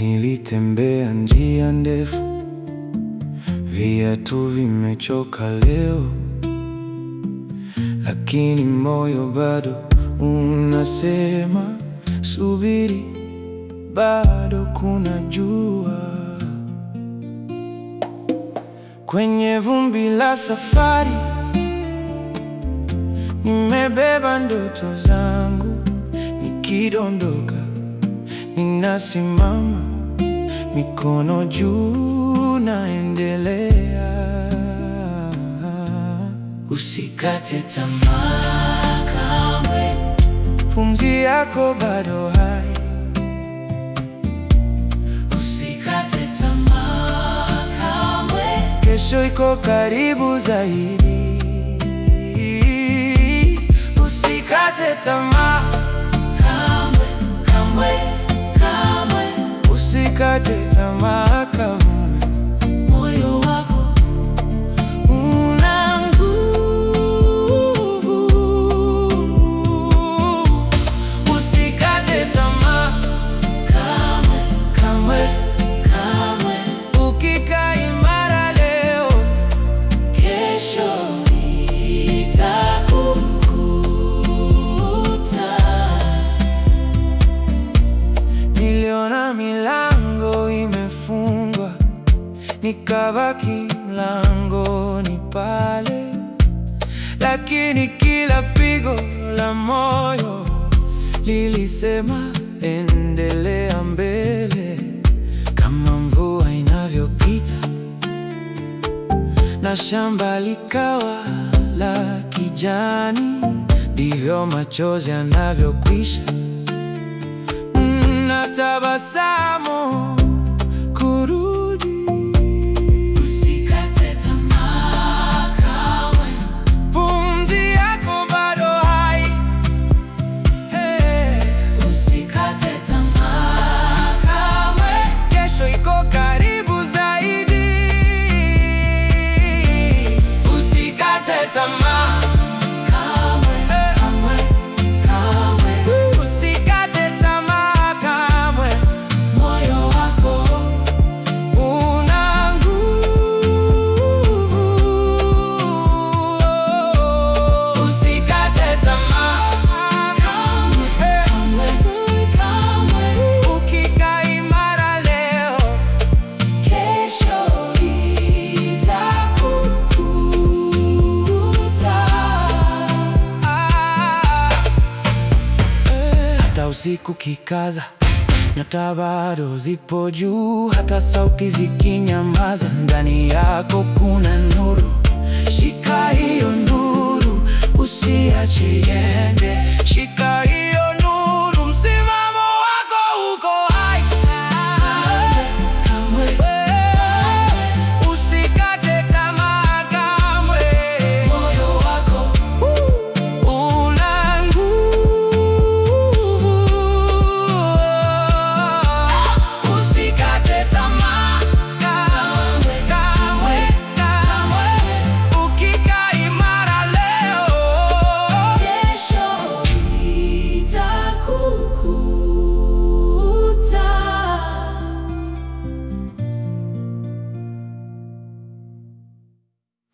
Nilitembea njia ndefu, viatu vimechoka leo, lakini moyo bado unasema subiri, bado kuna jua. Kwenye vumbi la safari, nimebeba ndoto zangu, nikidondoka ninasimama, mikono juu, naendelea. Usikate tamaa kamwe, Pumzi yako bado hai, usikate tamaa kamwe, kesho iko karibu zaidi. Usikate tamaa, kamwe, kamwe, kamwe. usikate tamaa kamwe. Moyo wako Una nguvu, usikate tamaa kamwe, kamwe. kamwe. Ukikaa imara leo, Kesho itakukuta. niliona milango imefungwa, nikabaki mlangoni pale, lakini kila pigo la moyo lilisema endelea mbele, kama mvua inavyopita na shamba likawa la kijani, ndivyo machozi yanavyokwisha na tabasamu kurudi. Usikate tamaa kamwe, Pumzi yako bado hai, hey. usikate tamaa kamwe, Kesho iko karibu zaidi. Usikate tamaa, kamwe, kamwe, kamwe. usikate tamaa kamwe. Moyo wako Una nguvu, usikate tamaa kamwe, kamwe, kamwe. Ukikaa imara leo, Kesho itakukuta. hata usiku kikaza, nyota bado zipo juu, hata sauti zikinyamaza, ndani yako kuna nuru. Shika hiyo nuru, usiache iende,